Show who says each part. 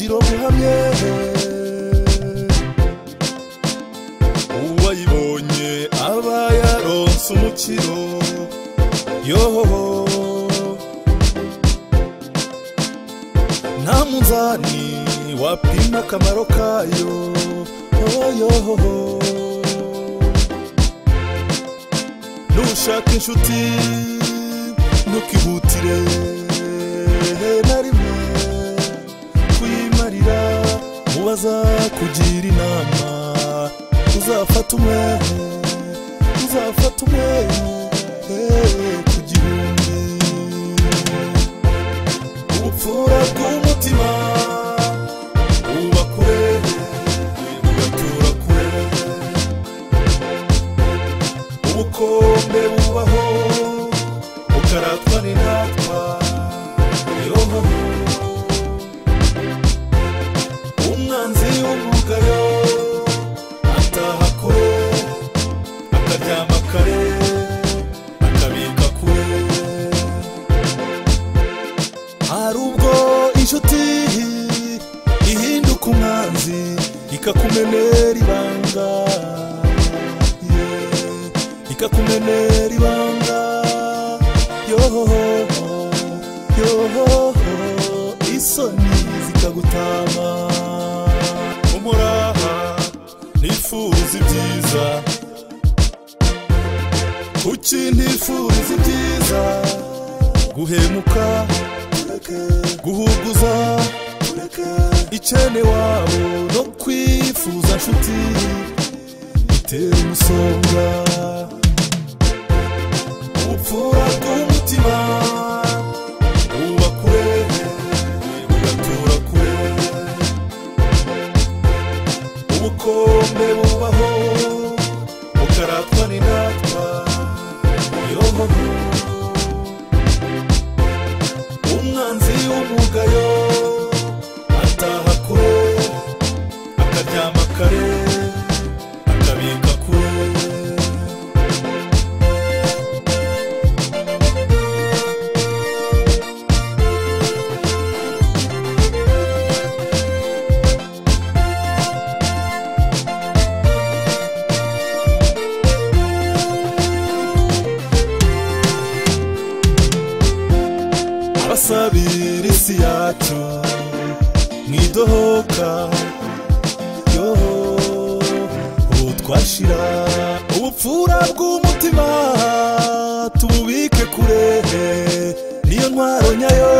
Speaker 1: turamye uwayibonye aba yaronse umukiro yohoho nta munzani wapima akamaro kayo yohoho nushaka inshuti ntukihutire na rimwe kuyimarira mubaza kugira inama uzafata umwe uzafata umwe eh, ku gihumbi ubupfura bw'umutima buba kure bugatura kure ubukombe bubaho bukaratwa n'intatwa yoho umwanzi w'umugayo ataha kure akaryama kare akabika kure hari ubwo inshuti ihinduka umwanzi ikakumenera ibanga Yeah ikakumenera ibanga yohoho yohoho isoni zikagutama umuraha nifuza ibyiza kuki ntifuriza ibyiza guhemuka guhuguza ikene wabo no kwifuza nshuti bitera umusonga ubupfura bw'umutima buba kure bugatura kure ubukombe bubaho bukaratwa n'indatwa yohoho umwanzi w'umugayo ataha kure akaryama kare akabika kure abasabira isi yacu mwidohoka yo ubu twashira ubupfura bw'umutima tububike kure niyo ntwaro nyayo